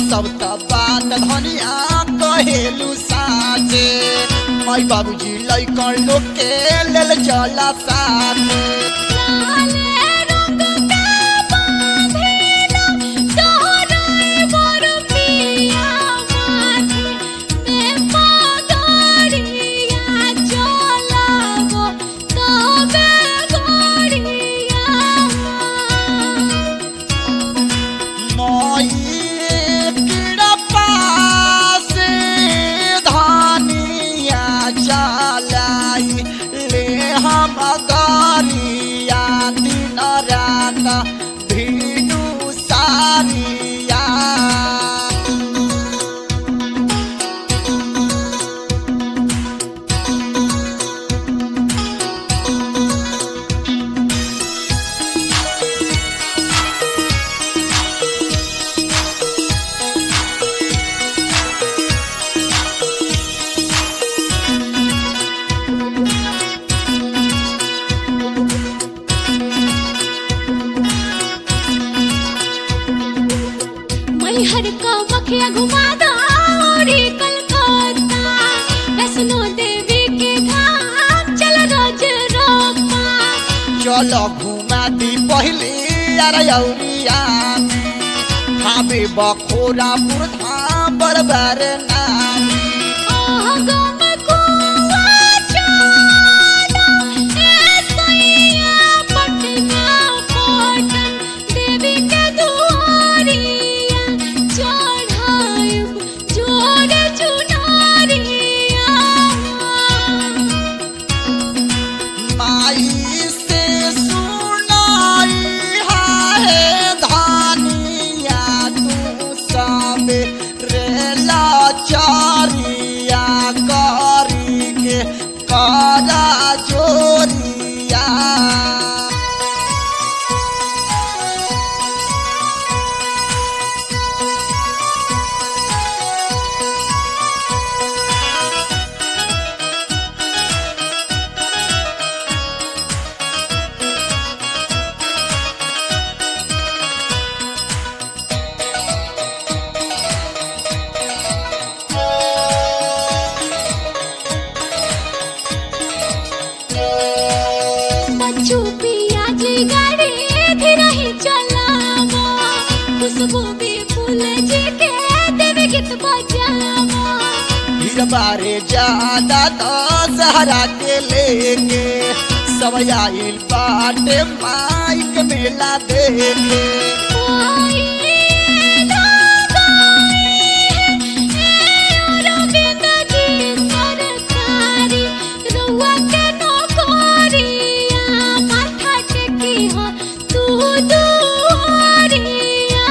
सब त बात धनिया कहेलु साचे माई बाबूजी लैकन लोग के लेल चला साथे लाले रंग के बांधिला तोहरे मोर पिया माथे में पगड़िया चलाबो तबे गड़िया माई कीड़ा पासे धानिया चलाई ले हम गरिया दिन रात भीनु सारिया मैहर का मखिया घुमा दौड़ी कलकत्ता वैष्णो देवी के धाम चल रोज रोपा चलो घुमा दी पहले अरयौरिया थामे बखोरापुर धाम बरबर नानी ओह गम कुआ चाला ए सैया पटना पटन देवी के दुआरिया चढ़ाइब जोड़े चुनारिया माई से सुनाई है धानिया तू सबे रेला चारिया करी के करा जोरिया बच्चू पियाज गाड़ी धीरे ही चलावो खुशबू भी फूल जी के देवी गीत बजावो फिर बारे ज्यादा तो सहारा के लेके सब आइल बाटे माइक मेला देखे कोई धागाई है अरविंद जी सरकारी रुआ के नौकरिया माथा टेकी हो तू दुआरिया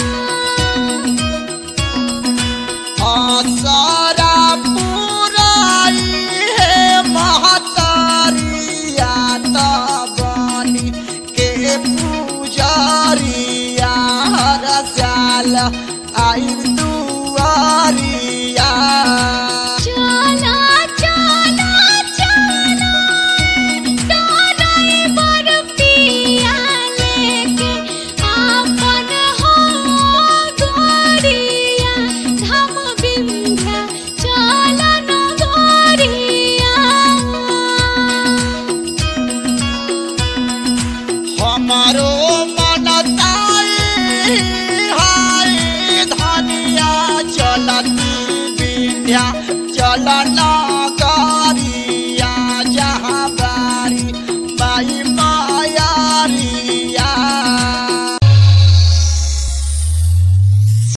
आसारा पुराई है महतारिया तबनी के पुजारिया हर साल आई दुआरिया चला चला चला तोराई बर पिया लेके आपन हो गोरिया धाम बिंध्या चला न गोरिया हमारो मन ताई हाय धनिया चलती विद्या चलन